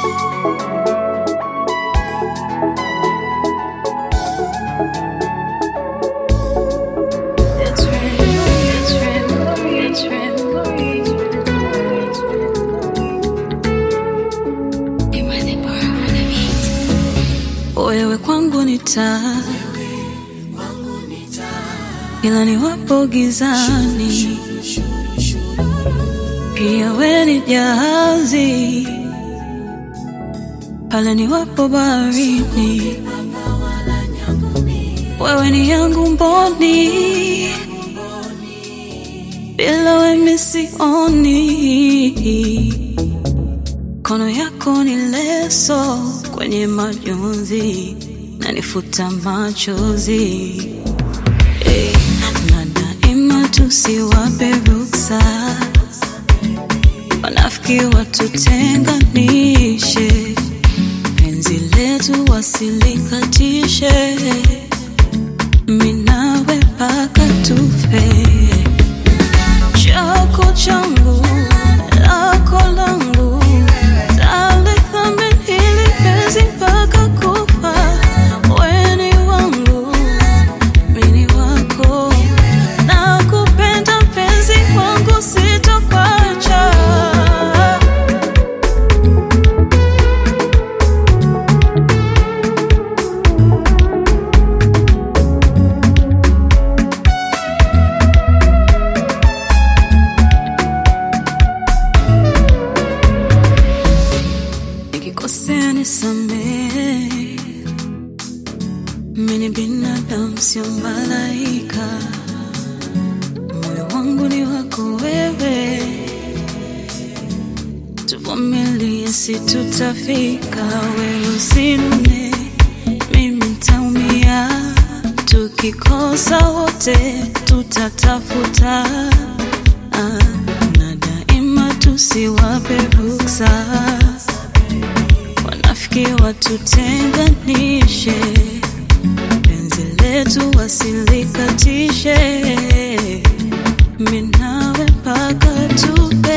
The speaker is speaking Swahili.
It's rainbow, it's rainbow, it's rainbow, it's rainbow. Wewe kwangu ni taa, ila niwapo gizani, pia wewe ni jahazi pale niwapo baharini, wewe ni yangu mboni, bila wewe sioni. Kono yako ni leso kwenye majonzi, nanifuta machozi Eh, na daima tusiwape ruksa wanafiki watutenganishe, penzi letu wasilikatishe, minawe mpaka tufe. Chako changu lako langu, talithamini hili penzi mpaka kufa. Wewe ni wangu, mimi ni wako, nakupenda penzi wangu, sitokuacha. Nikikosea nisamehe, mimi ni binadamu, sio malaika. Moyo wangu ni wako wewe, tuvumilie, si tutafika. Wewe usinune, mimi nitaumia. Tukikosa wote tutatafuta, ah, na daima tusiwape ruksa wanafiki watutenganishe, penzi letu wasilikatishe, minawe mpaka tufe.